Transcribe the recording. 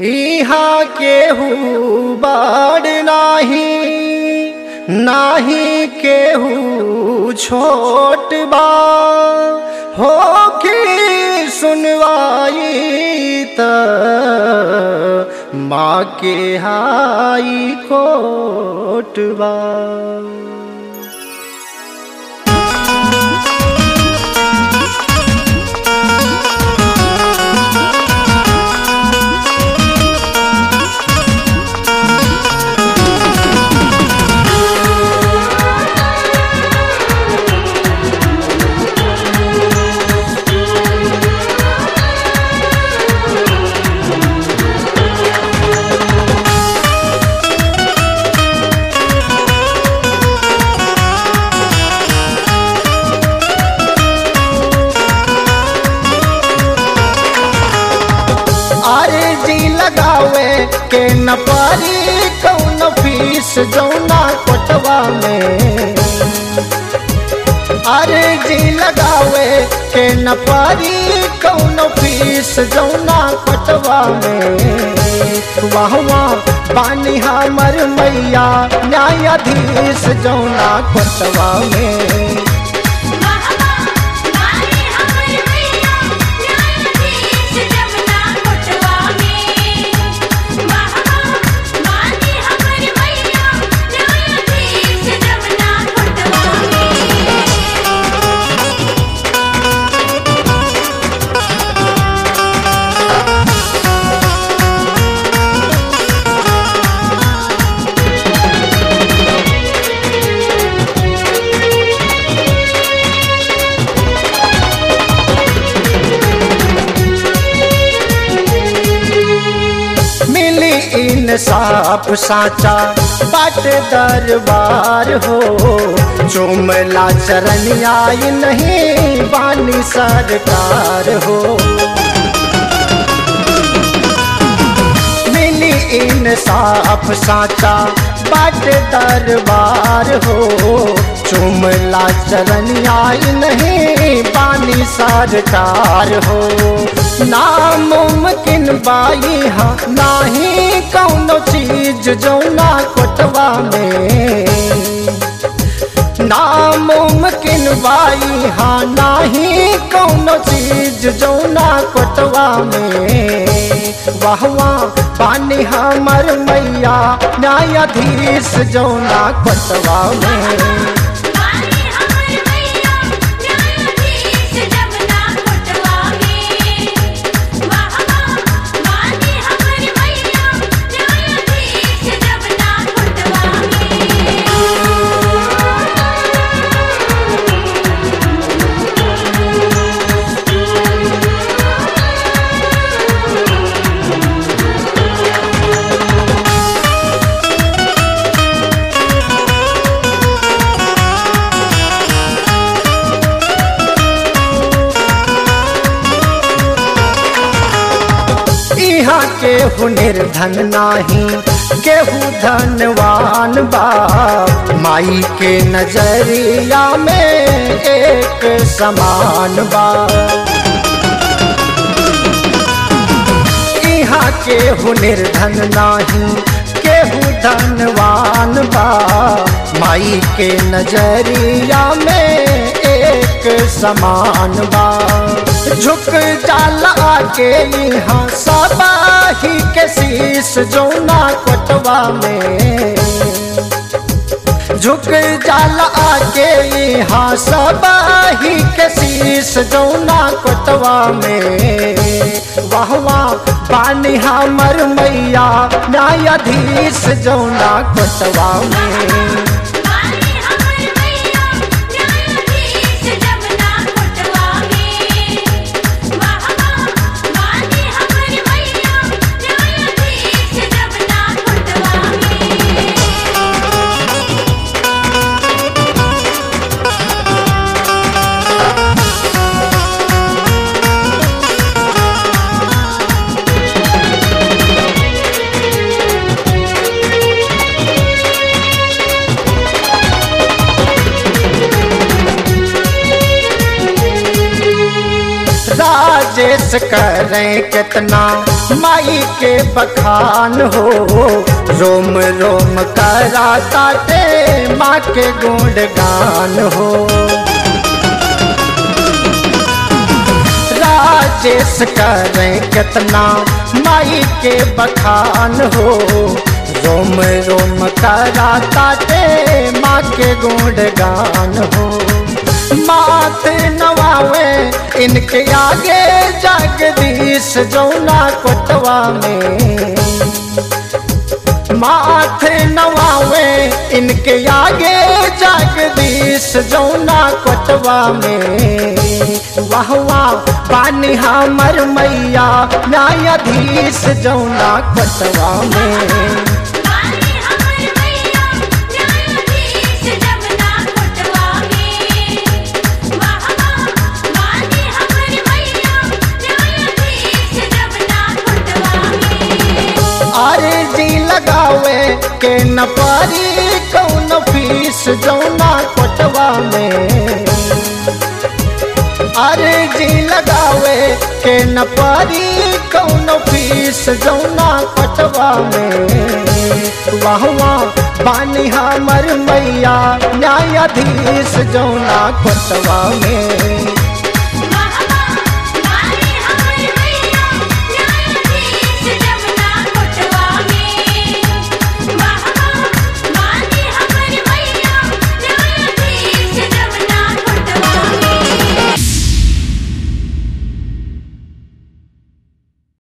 इहाँ केहू बड़ नाही नाही केहू छोट बा हो की सुनवाई त माँ के हाई कोट बा अरे जी लगावे के न पारी कौन फीस जौना कोटवा में अरे जी लगावे के न पारी कौन फीस जौना कोटवा में वाह वाह बानी हमर मैया न्यायाधीश जौना कोटवा में महमा मारे हमर मैया न्यायाधीश जमुना कोटवा में महमा मारे हमर मैया न्यायाधीश जमुना कोटवा में मिली इंसाफ साचा बाट दरबार हो चुमला चरण आई नहीं बानी सरकार हो मिली इंसाफ साचा बाट दरबार हो चुमला चरण आई नहीं बानी सरकार हो नामुमकिन बाई हाँ नाही कौनो चीज जौना कोटवा में नामुमकिन बाई हाँ नाही कौनो चीज जौना कोटवा में वाह वाह पानी हमर मैया न्यायाधीश जौना कोटवा में मारे हमर मैया न्यायाधीश जमुना कोटवा में महमा मारे हमर मैया न्यायाधीश जमुना कोटवा में यहाँ केहू निर्धन नाही केहू धनवान बा माई के नजरिया में एक समान बा यहाँ केहू निर्धन नाही केहू धनवान बा माई के नजरिया में एक समान बा झुक जाला आके यहाँ सबाही के शीस जौना कोटवा में झुक जाला आके यहाँ सबाही के शीस जौना कोटवा में वाह वाह पानी हमर मैया न्यायाधीश जौना कोटवा में मारे हमर मैया न्यायाधीश जमुना कोटवा में महमा मारे हमर मैया न्यायाधीश जमुना कोटवा में हाँ राजेश करें कितना माई के बखान हो रोम रोम करा ताते माँ के गुणगान हो राजेश करें कितना माई के बखान हो रोम रोम करा ताते माँ के गुणगान हो मात नवावे इनके आगे जगदीश जौना कोटवा में माथे नवावे इनके आगे जगदीश जौना कोटवा में वाह वाह पानी हमर मैया न्यायाधीश जौना कोटवा में बानी हमर मैया न्यायाधीश जमुना कोटवा में वाह वाह बानी हमर मैया न्यायाधीश जमुना कोटवा में अरे जी लगावे के न पारी कौन फीस जौना कोटवा में अरे जी लगावे के न पारी कौन फीस जौना कोटवा में वाह वाह बानी हमर मैया न्यायाधीश जौना कोटवा में